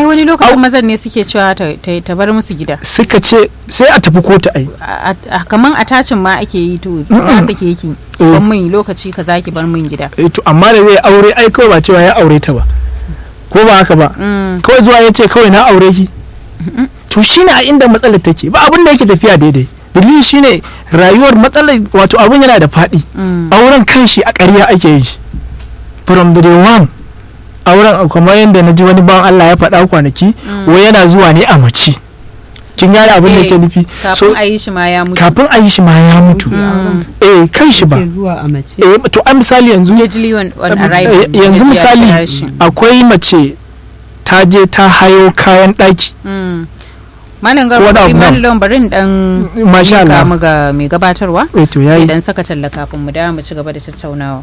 wani lokacin mazan ne suke cewa ta, ta, ta bar musu gida suka ce sai a tafi kotu ai A- a- kaman a tacin ma ake yi to ya sake yake Eh. ban min lokaci ka zaki bar min gida Eh, to amma da zai aure ai kawai ba cewa ya aure ta ba ko ba haka ba Mm, kawai zuwa ya ce kawai na aure ki to shine a inda matsalar take ba abin da yake tafiya daidai dalili shine rayuwar matsalar wato abin yana da faɗi mm, auren kanshi a ƙarya ake yi shi from the day one auren kamar yadda na ji wani bawan Allah ya faɗa kwanaki wai yana zuwa ne a mace kin gane abin da Eh, ke nufi so kafin a yi shi ma ya mutu kafin a yi shi ma ya mutu Mm. eh kan shi ba ke zuwa a mace eh to a misali yanzu Usually on, on Eh, arrival yanzu ya kira misali shi. akwai mace ta je ta hayo kayan ɗaki Mm. Malam Ko wani Garba, abu nan. Malam bari in dan Masha mika Allah. mu ga mai gabatarwa. eh to yayi Idan saka talla kafin mu dawo mu ci gaba da tattaunawa.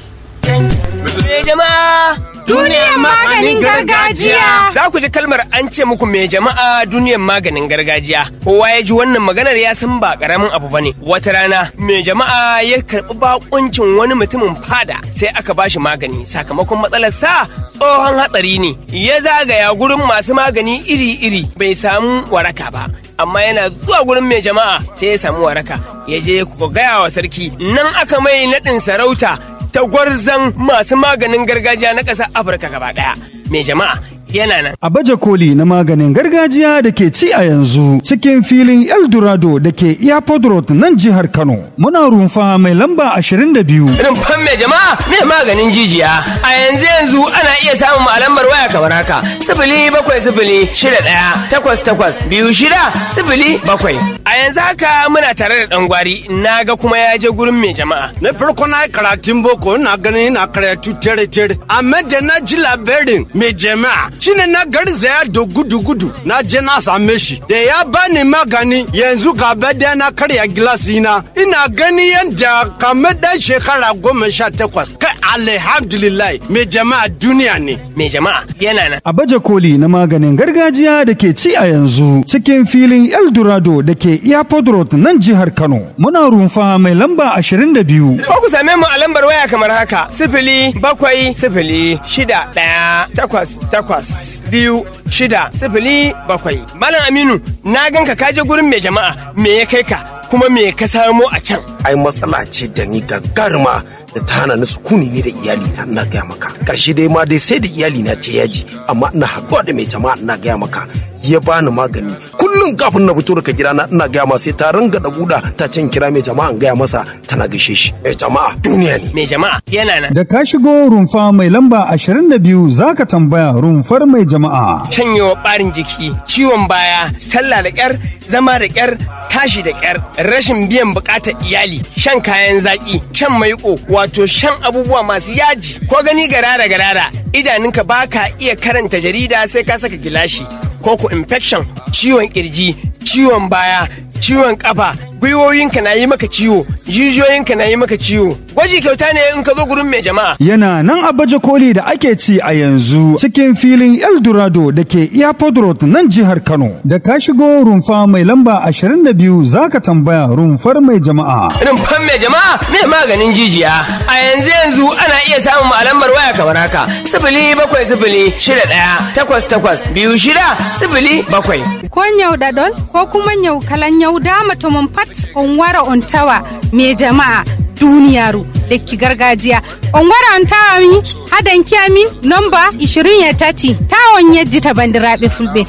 Me jama'a Duniyar maganin gargajiya. Za ku ji kalmar an ce muku me jama'a duniyar maganin gargajiya. Kowa ya ji wannan maganar ya san ba karamin abu bane. Wata rana me jama'a ya karɓi bakuncin wani mutumin fada sai aka bashi magani sakamakon matsalar sa tsohon hatsari ne. Ya zagaya gurin masu magani iri-iri bai samu waraka ba. Amma yana zuwa gurin mai jama'a sai ya samu waraka. Ya je ku gaya wa sarki nan aka mai naɗin sarauta ta gwarzan masu maganin gargajiya na ƙasar Afirka gaba ɗaya. Mai jama'a yana nan. A baje koli na maganin gargajiya da ke ci a yanzu cikin filin Eldorado da ke Airport Road nan jihar Kano. Muna rumfa mai lamba 22. Rumfan mai jama'a mai maganin jijiya. A yanzu yanzu ana iya samun malamar waya kamar haka. Sifili bakwai sifili shida ɗaya takwas takwas biyu shida sifili bakwai. A yanzu haka muna tare da ɗan gwari na ga kuma ya je gurin mai jama'a. Na farko na yi karatun boko na ganin na karatu tere tere amma da na ji labarin mai jama'a shine na garzaya da gudu gudu na je na same shi da ya bani magani yanzu gaba da na karya gilasi na ina gani yadda kamar dan shekara goma sha takwas kai alhamdulillah mai jama'a duniya ne. Mai jama'a yana nan. A baje koli na maganin gargajiya da ke ci a yanzu cikin filin Eldorado da ke Airport Road nan jihar Kano. Muna rumfa mai lamba 22. Ko ku same mu a lambar waya kamar haka sifili bakwai sifili shida ɗaya takwas takwas biyu shida sifili bakwai. Malam Aminu na ganka ka je gurin mai jama'a me ya kai ka kuma me ka samo a can. ai matsala ce da ni gagaruma da ta hana ni sukuni ni da iyali na ina gaya maka karshe dai ma dai sai da iyali na ce yaji amma ina haɗuwa da mai jama'a ina gaya maka ya bani magani kullum kafin na fito daga gida na ina gaya masa sai ta ringa da buɗa ta can kira mai jama'a in gaya masa tana gaishe shi mai jama'a duniya ne Mai jama'a yana nan. Da ka shigo rumfa mai lamba 22 zaka tambaya rumfar mai jama'a. Shanyewa ɓarin jiki, ciwon baya, sallah da ƙyar, zama da ƙyar, tashi da ƙyar, rashin biyan buƙatar iyali, shan kayan zaƙi, shan maiƙo, wato shan abubuwa masu yaji, ko gani garara garara, idanunka ba ka iya karanta jarida sai ka saka gilashi, ko ku infection, ciwon ƙirji, ciwon baya, ciwon ƙafa, gwiwoyinka na yi maka ciwo, jijiyoyinka na yi maka ciwo. Gwaji kyauta ne in ka zo gurin mai jama'a. Yana nan a baje koli da ake ci a yanzu cikin filin Eldorado da ke Airport Road nan jihar Kano. Da ka shigo rumfa mai lamba 22 zaka tambaya rumfar mai jama'a. rumfan mai jama'a mai maganin jijiya a yanzu yanzu ana iya samun mu a lambar waya kamar haka sifili bakwai sifili shida ɗaya takwas takwas biyu shida sifili bakwai ko nyau dadol ko kuma nyau kalan nyau dama to mun pat on wara on tawa me jama'a duniyaru lekki gargajiya on wara on tawa mi hadan kiyami nomba 20 ya tati tawon yajji ta bandiraɓe fulɓe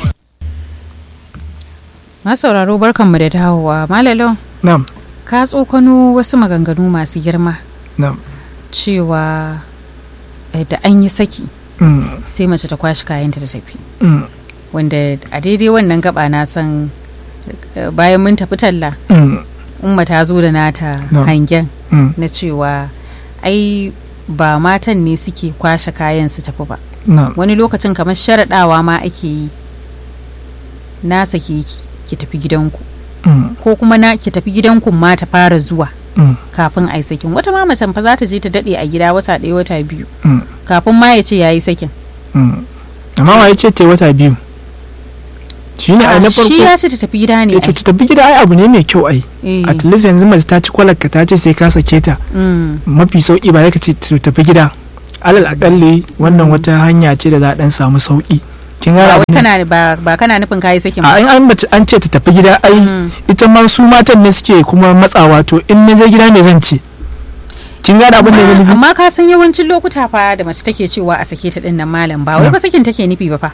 Masauraro barkanmu da dawowa. Malalon na'am ka tsokano wasu maganganu masu girma na'am cewa eh, da an yi saki mm, sai mace ta kwashi kayanta ta tafi. mm, Wanda a daidai wannan gaba na san eh, bayan mun tafi talla mm, umma ta zo da nata No. hangen mm, na cewa ai ba matan ne suke kwashe kayan su tafi ba na'am wani lokacin kamar sharaɗawa ma ake yi na sake ki ki tafi gidanku mm, ko kuma na ki tafi gidanku ma ta fara zuwa mm, kafin a yi sakin wata ma macen fa za ta je ta daɗe a gida wata ɗaya wata biyu mm, kafin ma ya ce ya yi sakin mm. amma wa ya ce ta yi wata biyu shi ne ai na farko shi ya ce ta tafi gida ne eh, to ta tafi gida ai abu ne mai kyau ai ai. Eh, at least yanzu mace ta ci kwalarka ta ce sai ka sake ta mm, mafi sauki ba ka ce ta tafi gida alal akalli wannan wata hanya ce da za a dan samu sauki kin ba gane wai abin da- kana ba ba kana nufin kayi sakin ba a in an mace an ce ta tafi gida ai ita ma su matan ne suke kuma matsawa to in na je gida me zan ce kin gane abin da ya nufi amma ka san yawancin lokuta fa da mace take cewa a sake ta din nan malam ba wai Na. ba sakin take nufi ba fa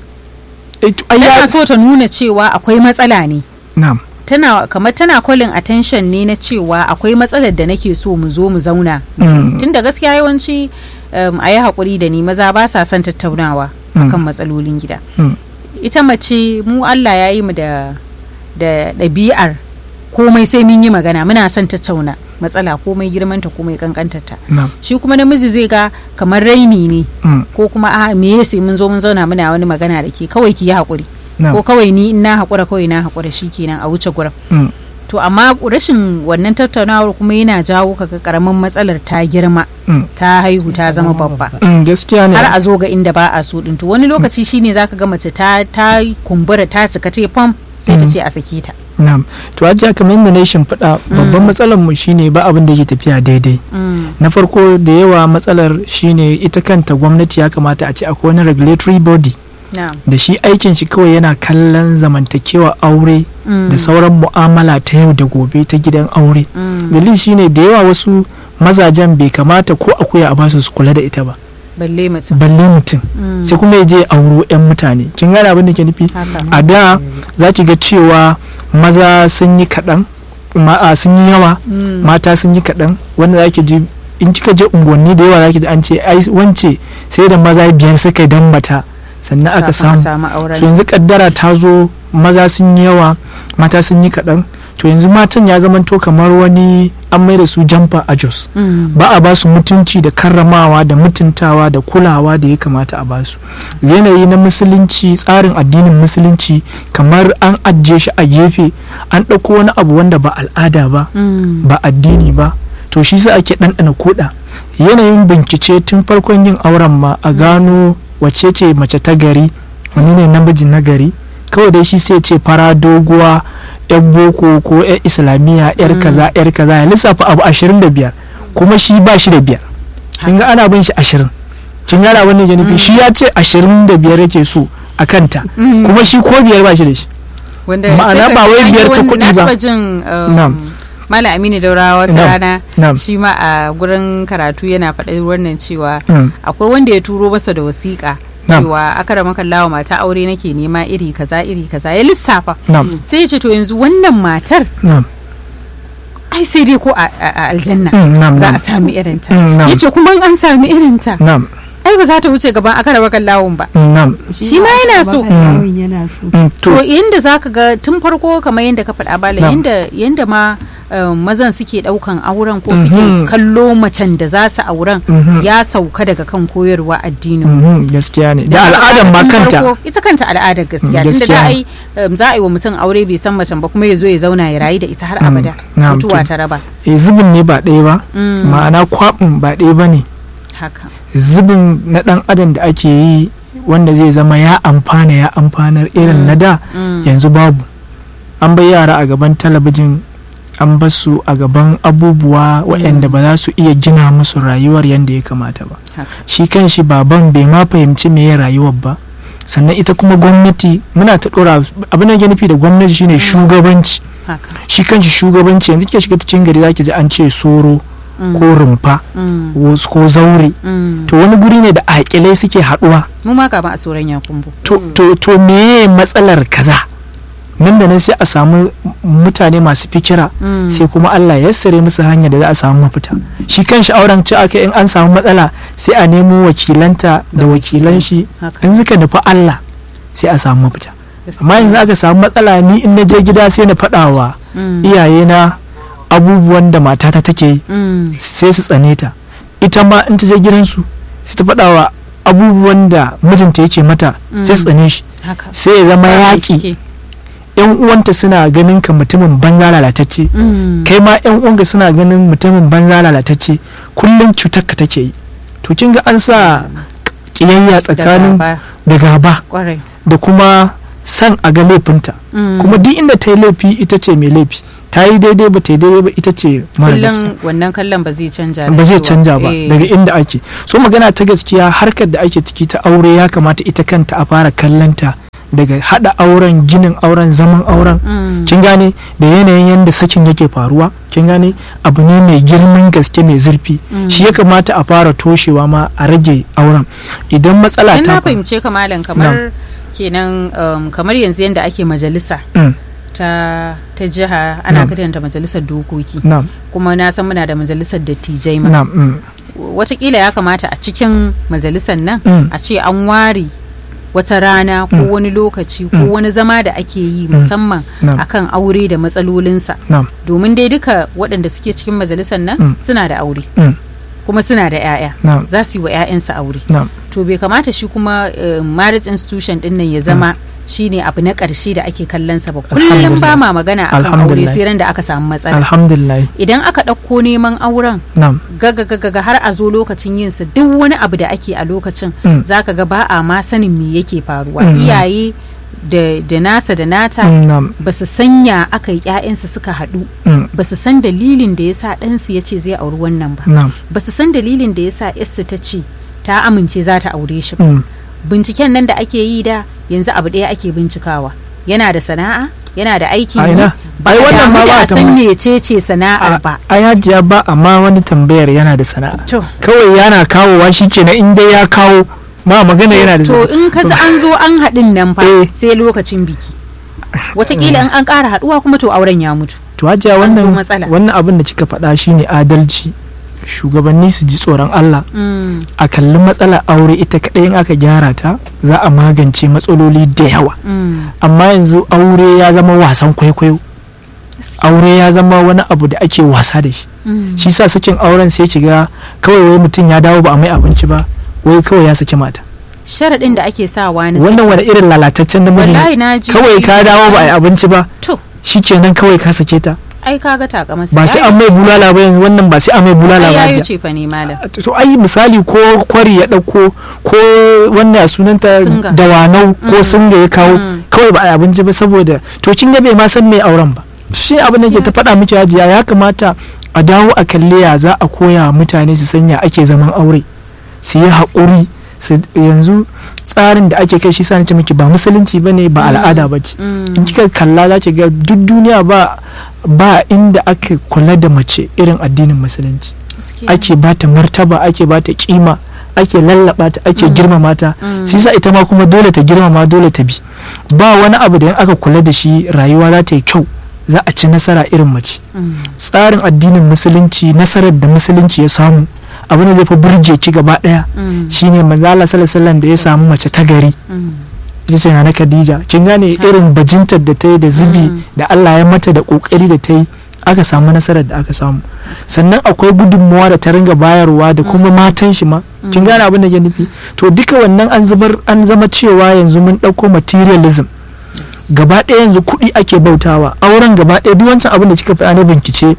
Eh, to, ai ya- tana so ta nuna cewa akwai matsala ne na'am tana kamar tana calling attention ne na cewa akwai matsalar da nake so mu zo mu zauna Mm. tunda gaskiya yawanci um, a yi haƙuri da ni maza ba sa son tattaunawa Mm. akan matsalolin gida Mm. ita mace mu Allah ya yi mu da da ɗabi'ar komai sai mun yi magana muna son tattauna matsala komai girmanta komai kankantarta na'am shi kuma namiji zai ga kamar raini ne Mm. ko kuma a me ya sai mun zo mun zauna muna wani magana da ke kawai ki yi haƙuri na'am ko kawai ni in na haƙura kawai na haƙura shikenan a wuce gurin Mm. to amma rashin wannan tattaunawar kuma yana jawo kaga karamin matsalar ta girma Mm. ta haihu ta zama babba Mm, gaskiya ne har a zo ga inda ba a so din to wani lokaci shine zaka ga mace ta ta kumbura ta cika ta fam sai ta Mm. ce a sake ta na'am to ajiya kamar yadda na yi shimfiɗa babban matsalar mu shine ba abin da yake tafiya daidai Mm. na farko da yawa matsalar shine ita kanta gwamnati ya kamata a ce akwai wani regulatory body na'am da shi aikin shi kawai yana kallon zamantakewa aure Mm. da sauran mu'amala ta yau da gobe ta gidan aure Mm. dalilin shine da yawa wasu mazajen bai kamata ko akuya a basu su kula da ita ba balle mutum balle mutum Mm. sai kuma ya je ya auro 'yan mutane kin gane abin da ke nufi haka a da za ki ga cewa maza sun yi kaɗan ma- a sun yi yawa Mm. mata sun yi kaɗan wanda za ki ji in kika je unguwanni da yawa za ki ji an ce ai wance sai da maza biyar suka yi dan mata sannan aka Kafin a samu samu auren so yanzu kaddara ta zo maza sun yi yawa mata sun yi kaɗan to yanzu matan ya zamanto kamar wani an mai da su jamfa a jos Mm. ba a ba su mutunci da karramawa da mutuntawa da kulawa da ya kamata a ba su yanayi na musulunci tsarin addinin musulunci kamar an ajiye shi a gefe an ɗauko wani abu wanda ba al'ada ba Mm. ba addini ba to shi sa ake ɗanɗana koɗa yanayin bincike tun farkon yin auren ma a gano wace ce mace ta gari wani ne namiji na gari kawai dai shi sai ce fara doguwa yar boko ko yar islamiyya yar kaza yar kaza ya lissafa abu ashirin da biyar kuma shi ba shi da biyar kin ga ana bin shi ashirin kin gana abin da ke nufi shi ya ce ashirin da biyar yake so a kanta Mm. kuma shi ko biyar ba shi da shi wanda ma'ana sai ka ba ji wai an yi biyar ta wani- kuɗi na ba. taɓa jin um, Na'am. Malam Aminu Daurawa wata Na'am. rana Na'am. shi ma a gurin karatu yana faɗa wannan cewa Mm. akwai wanda ya turo masa da wasiƙa Na'am. cewa aka rama kallawa mata aure nake nema iri kaza iri kaza ya lissafa Na'am. sai ya ce to yanzu wannan matar Na'am. ai sai dai ko a, a- a aljanna Mm, na'am, za a na'am. sami irinta Mm, na'am. ya ce kuma in an sami irinta Na'am. ai ba za ta wuce gaban aka rama kallawun ba Mm, Na'am. shi ma yana so yana so Mm, to To, yanda zaka ga tun farko kamar yanda ka faɗa bala Na'am. yanda yanda ma um, mazan suke ɗaukan auren ko Mhm. suke kallo macen da za su auren Mhm. ya sauka daga kan koyarwa addinin mhm, gaskiya ne da Dan haka al'adar ma tun kanta farko, ita kanta al'adar gaskiya Mm, tunda gaskiya da ne. ai um, za a yi wa mutum aure bai san macen ba kuma ya zo ya zauna ya rayu da ita har Mm, abada na'am, mutuwa to- ta raba eh, zubin ne ba ɗaya ba Mm. ma'ana kwaɓin ba ɗaya ba ne haka zubin na ɗan adam da ake yi wanda zai zama ya amfana ya amfanar irin na da Mm. yanzu babu an bai yara a gaban talabijin an basu a gaban abubuwa waɗanda ba za su iya gina musu rayuwar yadda ya kamata ba haka shi kan shi baban bai ma fahimci me ya rayuwar ba sannan ita kuma gwamnati muna ta ɗora abin da ke nufi da gwamnati shine shugabanci haka shi kan shi shugabanci yanzu kike shiga cikin gari zaki ji an ce soro Mm. ko rumfa Mm. wasu ko zaure Mm. to wani guri ne da aƙilai suke haɗuwa mu ma kama a tsoron yakumbu to to to meye matsalar kaza nan da nan sai a samu mutane masu fikira Mm. sai kuma Allah ya yassare musu hanya da za a samu mafita shi kan shi auren ci aka in an samu matsala sai a nemo wakilanta da wakilan shi haka in suka nufi Allah sai a samu mafita amma yanzu aka samu matsala ni in na je gida sai na faɗa wa Mm. iyayena abubuwan da matata take yi Mm. sai su tsane ta ita ma in ta je gidansu sai ta faɗa wa abubuwan da mijinta yake mata sai su tsane shi haka sai ya zama yaƙi yan uwanta suna ganin ka mutumin banza lalatacce Mm. kai ma yan uwanka suna ganin mutumin banza lalatacce kullum cutar ka take yi to kin ga an sa kiyayya Da tsakanin gaba, da gaba kwarai da kuma san a ga laifinta Mm. kuma duk inda ta yi laifi ita ce mai laifi ta yi daidai ba ta yi daidai ba ita ce mara gaskiya kullum wannan kallon ba zai canja da ba zai cewa- canja ba eh, daga inda ake so magana ta gaskiya harkar da ake ciki ta aure ya kamata ita kanta a fara kallanta daga hada auren ginin auren zaman auren mm, kin gane da yanayin yadda sakin yake faruwa kin gane abu ne mai girman gaske mai zurfi Mm. shi ya kamata a fara toshewa ma a rage auren idan matsala in ta na faru fahimce ka malam kamar kenan um, kamar yanzu yadda ake majalisa Mm, ta ta jiha ana Na'am. kiranta majalisar dokoki na'am kuma na san muna da majalisar dattijai ma na'am mm, watakila ya kamata a cikin majalisar nan Mm. a ce an ware wata rana ko Mm. wani lokaci ko Mm. wani zama da ake yi Mm. musamman Na'am. akan aure da matsalolinsa na'am domin dai duka waɗanda suke cikin majalisar nan Mm. suna da aure mm, kuma suna da 'ya'ya na'am za su yi wa 'ya'yansu aure na'am to bai kamata shi kuma eh, marriage institution din nan ya zama shine abu na ƙarshe da ake kallon sa ba kullum Alhamdulillah. ba ma magana akan aure Alhamdulillah. sai ran da aka samu matsala alhamdulillah idan aka ɗauko neman auren na'am gaga gaga ga har a zo lokacin yin sa duk wani abu da ake a lokacin Mm. zaka ga ba a ma sanin me yake faruwa Mm. iyaye da da nasa da nata mm, na'am ba su sanya aka yi ƴaƴansu suka haɗu mm, ba su san dalilin da yasa ɗansu ya ce zai auri wannan ba na'am ba su san dalilin da yasa yarsu ta ce ta amince za ta aure shi ba mm, binciken nan da ake yi da yanzu abu ɗaya ake bincikawa yana da sana'a yana da aikin A yi ina? ba Ai, a wannan damu ma da ba a san tambaya. mecece sana'ar ba a yajiya ba amma wani tambayar yana da sana'a to kawai yana kawowa shi kenan in dai ya kawo ba magana yana da to sana'a in ka ji an zo an haɗin nan fa Eh. sai lokacin biki watakila in an ƙara haɗuwa kuma to auren ya mutu to hajiya an zo wannan matsala. wannan abin da kika faɗa shine adalci shugabanni su ji tsoron Allah Mm, a kalli matsalar aure ita kaɗai in aka gyara ta za a magance matsaloli da yawa mm, amma yanzu aure ya zama wasan kwaikwayo aure ya zama wani abu da ake wasa da shi mm. shi sa sakin auren sai kiga kawai wai mutum ya dawo ba a mai abinci ba wai kawai ya saki mata sharaɗin da ake sawa na wannan wani irin lalataccen namiji wallahi ne na ji kawai ka dawo ba a yi abinci ba to shikenan kawai ka sake ta ai kaga takamasa ba sai an mai bulala ba yanzu wannan ba sai an mai bulala ai ba yayi hajiya. ce fa ne malam to ai misali ko kwari ya dauko ko wannan sunanta Singa. dawanau ko Mm. singa ya kawo Mm. kawai ba a yi abinci ba saboda to kin ga bai ma san mai auren ba shi abin da ke ta faɗa miki hajiya ya kamata a dawo a kalle ya za a koya wa mutane su sanya ake zaman aure su yi haƙuri su yanzu tsarin da ake kai shi sa ce miki ba musulunci ba ne ba al'ada ba ce Mm. in kika kalla za ki ga duk duniya ba ba inda aka kula da mace irin addinin musulunci Gaskiya. ake bata martaba ake bata kima ake lallaba ta ake girmama ta Mm. shi sa ita ma kuma dole ta girmama dole ta bi ba wani abu da in aka kula da shi rayuwa za ta yi kyau za a ci nasara irin mace Mm. tsarin addinin musulunci nasarar da musulunci ya samu abu ne zai fi burge ki gaba daya Mm. shine manzo Allah sallallahu alaihi wasallam da ya samu mace ta gari Mm. ita ce na Khadija kin gane irin bajintar da ta yi da zubi Mm. da Allah ya mata da kokari da ta yi aka samu nasarar da aka samu sannan akwai gudunmawa da ta ringa bayarwa da kuma matan shi ma kin gane abin da ke nufi to duka wannan an zubar an zama cewa yanzu mun ɗauko materialism gaba ɗaya yanzu kuɗi ake bautawa auren gaba ɗaya duk wancan abin da kika faɗa na bincike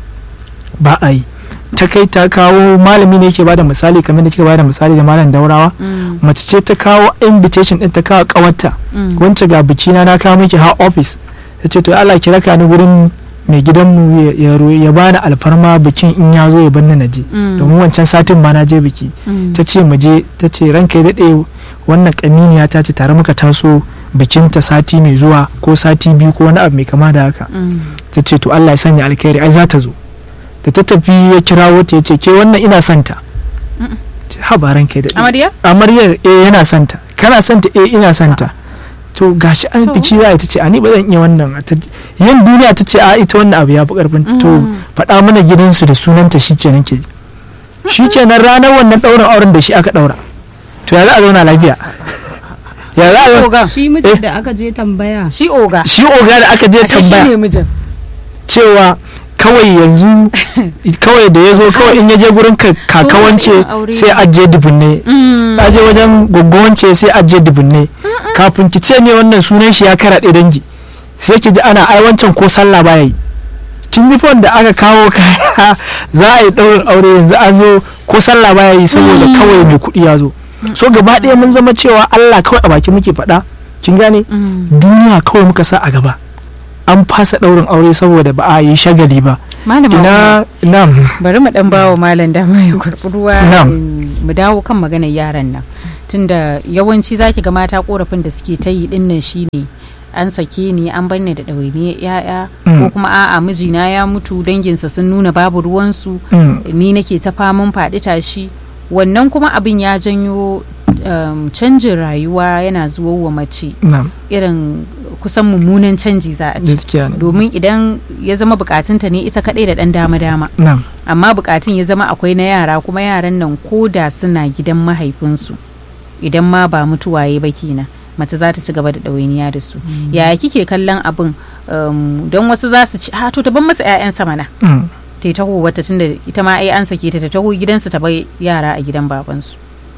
ba a yi ta kai ta kawo malami ne yake bada misali kamar da kika bada misali da malam daurawa Mm. mace ce ta kawo invitation din ta kawo kawarta Mm. wance ga biki na na kawo miki ha office ta ce to Allah ki raka ni gurin mai gidanmu ya- ya ro- ya bani alfarma bikin in ya zo ya bar ni na je Mm. domin wancan satin ma na je biki Mm. ta ce mu je ta ce ranka ya daɗe wannan kaminiya ta ce tare muka taso bikinta sati mai zuwa ko sati biyu ko wani abu mai kama da haka Mm. ta ce to Allah ya sanya alkhairi ai za ta zo da ta tafi ya kirawo ta ya ce ke wannan ina santa habaran kai da Amarya? amaryar eh yana santa kana santa eh ina santa to gashi an To. biki za ta ce a ni ba zan iya wannan ta yan duniya ta ce a ita wannan abu ya fi karfin ta to Mm. faɗa mana gidansu da sunanta shikenan ke ji shikenan ranar wannan ɗaurin auren da shi aka ɗaura to ya za a zauna lafiya ya za a zauna Oga. shi mijin da aka je tambaya Shi oga. shi oga da aka je Ashe shi tambaya ne mijin. cewa kawai yanzu kawai da ya zo kawai in ya je gurin ka- kakawance irin aure sai ne. ajiye dubunne Mm. aje wajen gwaggwance sai ajiye dubunne kafin ki ce me wannan sunan shi ya karaɗe dangi sai ki ji ana ai wancan ko sallah baya yi kin ji fon da aka kawo kaya za a yi ɗaurin aure yanzu an zo ko sallah baya yi saboda kawai mai kuɗi ya zo so gaba ɗaya mun zama cewa Allah kawai a baki muke faɗa kin gane Mm. duniya kawai muka sa a gaba an fasa ɗaurin aure saboda ba a yi shagali ba malama ina nam bari mu dan bawa malam dama ya kurɓi ruwa Na'am. in- mu dawo kan maganar yaran nan tunda yawanci zaki ga mata korafin da suke ta yi dinnan shine an sake ni an bar ni da ɗawainiyar ya'ya Mm. ko kuma a'a mijina ya mutu danginsa sun nuna babu ruwansu Mm. ni nake ta faman faɗi tashi wannan kuma abin ya janyo um, canjin rayuwa yana zuwa wa mace nam irin kusan mummunan canji za a ce gaskiya ne domin idan ya zama bukatunta ne ita kaɗai da ɗan dama-dama nam amma bukatun ya zama akwai na yara kuma yaran nan ko da suna gidan mahaifinsu idan ma ba mutuwaye ba kenan mace za ta ci gaba da ɗawainiya da su yaya kike kallon abin um, don wasu za su ci ha to ta ban masa 'ya'yansa mana Mm. ta yi taho wata tunda ita ma ai an sake ta ta taho gidansu ta bai yara a gidan babansu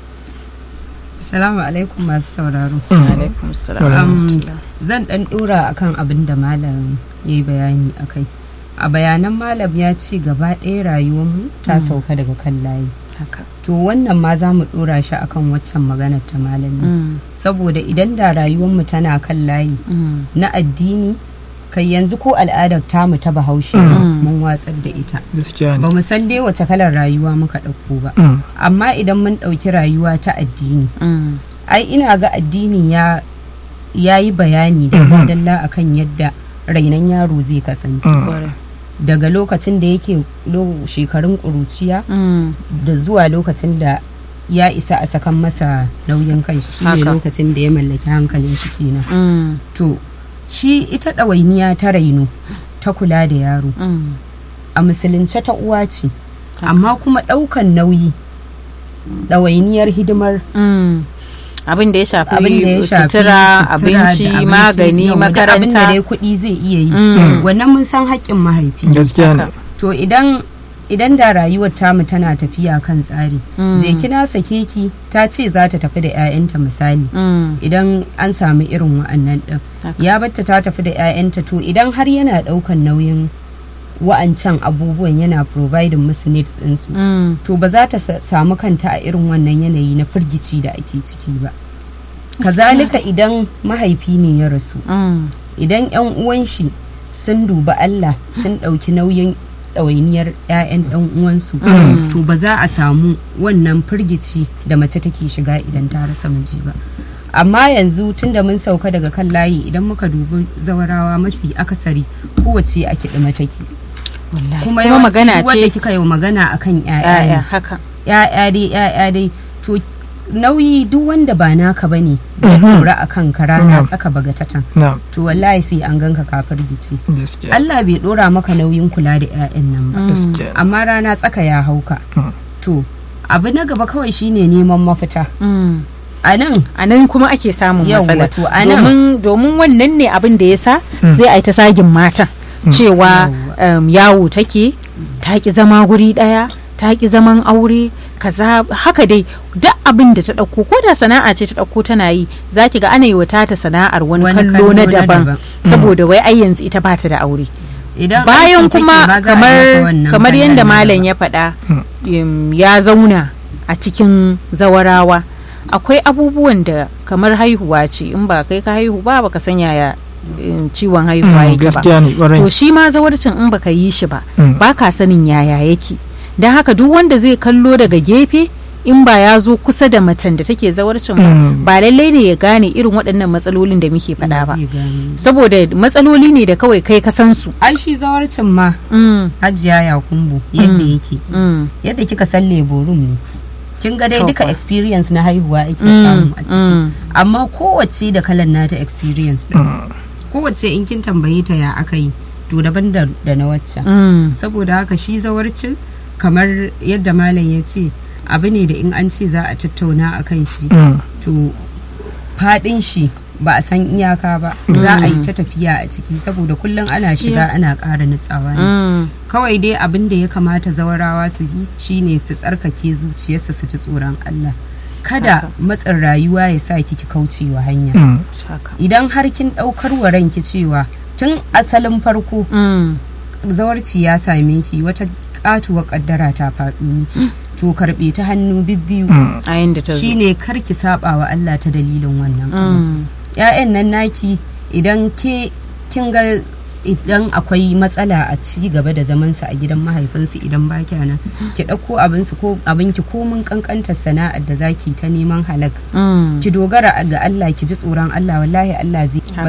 Assalamu alaikum masu sauraro. alaikum salam Um, zan dan dora akan abin da malam ya yi bayani akai. A bayanan malam ya ce gaba ɗaya rayuwarmu ta sauka daga kan layi. haka To wannan ma za mu dora shi akan waccan maganar ta malami. Mm, Saboda idan da rayuwarmu tana kan layi mm, na addini kai yanzu ko al'adar tamu ta bahaushe Mm. mun watsar da ita. gaskiya Ba ne mu san dai wace kalar rayuwa muka ɗauko ba. Mm. Amma idan mun ɗauki rayuwa ta addini mm, ai ina ga addinin ya ya yi bayani da Mhm. dalla akan yadda rainon yaro zai kasance Mm. kwarai. daga lokacin da yake lo- shekarun ƙuruciya Mm, da zuwa lokacin da ya isa a sakan masa nauyin kai shi ne Haka. lokacin da ya mallaki hankalin shi kenan mm, to shi ita ɗawainiya ta raino ta kula da yaro mm, a musulunce ta uwa ce amma kuma ɗaukan nauyi ɗawainiyar hidimar mm. abin da ya shafi abin da ya shafi sutura sutura da abinci magani yau, da abin da makaranta dai kuɗi zai iya yi Mm. wannan mun san haƙƙin mahaifi gaskiya ne Haka. to idan idan da rayuwar tamu tana tafiya kan tsari Mm. je kina sake ki ta ce za ta tafi da 'ya'yanta misali Mm, idan an samu irin wa'annan ɗin Haka. ya batta ta tafi da 'ya'yanta to idan har yana ɗaukan nauyin wa'ancan abubuwan yana providing musu needs ɗinsu mm, to ba za ta sa- samu kanta a irin wannan yanayi na firgici da ake ciki ba kazalika idan mahaifi ne ya rasu mm, idan 'yan uwan shi sun duba Allah sun ɗauki nauyin ɗawainiyar 'ya'yan ɗan uwansu to ba za a samu wannan firgici da mace take shiga idan ta rasa miji ba amma yanzu tunda mun sauka daga kan layi idan muka dubi zawarawa mafi akasari kowace a kiɗima take wallahi. kuma kuma yawanci magana duk wanda ce kika yi magana akan 'ya'ya ya'ya ne. haka ya'ya dai ya'ya dai to nauyi duk wanda ba naka bane da Mhm. dora a kan rana Mhm. tsaka bagatatan na to wallahi sai an ganka kafar gici gaskiya Allah bai dora maka nauyin kula da 'ya'yan nan ba gaskiya amma rana tsaka ya hauka Mm. to abu na gaba kawai shine neman mafita Mm. a nan a nan kuma ake samun Yawwa, matsala to a nan- domin domin wannan ne abin da ya sa Mm. zai a yi ta sagin matan cewa um, yawo take ta ki zama guri daya ta ki zaman aure kaza haka dai duk abin da ta ɗauko ko da sana'a ce ta ɗauko tana yi za ki ga ana yi wa tata sana'ar wani, Wani kallo na daban daban. saboda wai ai yanzu ita bata da aure idan bayan aiki take kuma ba za a yi kamar maka wannan kamar kallon yadda na malam daban. ya faɗa um, ya zauna a cikin zawarawa akwai abubuwan da kamar haihuwa ce in ba kai ka haihu ba baka san yaya um, ciwon haihuwa Mm, yake ba gaskiya ne to kwarai shi ma zawarcin in baka yi shi ba Mm. ba ka sanin yaya yake don haka duk wanda zai kallo daga gefe in ba ya zo kusa da macen da take zawarcin ba Mm. ba lallai ne ya gane irin waɗannan matsalolin da muke faɗa ba Zai gane. saboda matsaloli ne da kawai kai ka san su ai shi zawarcin ma Mm, hajiya ya kumbu yadda Mm. yake mm, yadda kika san leburum ne kin ga dai To duka fa. experience na haihuwa ake mm, samu a ciki mm. amma kowace da kalan nata experience din Mm. kowace in kin tambaye ta ya aka yi to daban da, da na waccan Mm, saboda haka shi zawarcin kamar yadda malam ya ce abu ne da in an ce za a tattauna a kan shi Mm. to fadin shi ba a san iyaka ba za a yi ta tafiya a ciki saboda kullum ana shiga ana ƙara nutsawa ne mm, kawai dai abin da ya kamata zawarawa su yi shine su tsarkake zuciyarsu su ji tsoron Allah kada matsin rayuwa ya sa kiki kaucewa hanya Mm. haka. idan har kin ɗaukar wa ranki cewa tun asalin farko Mm, zawarci ya same ki wata katuwar kaddara ta faɗo miki to karɓe ta hannu bibbiyu Mm. a yanda ta zo shine kar ki saba wa Allah ta dalilin wannan abu Mm, ƴaƴan nan naki idan ke kin ga idan akwai matsala a ci gaba da zamansa a gidan mahaifinsu idan ba nan ki ɗauko abinsu ko abinki ko mun kankantar sana'ar da zaki ta neman halak Mm. ki dogara ga Allah ki ji tsoron Allah wallahi Allah zai ba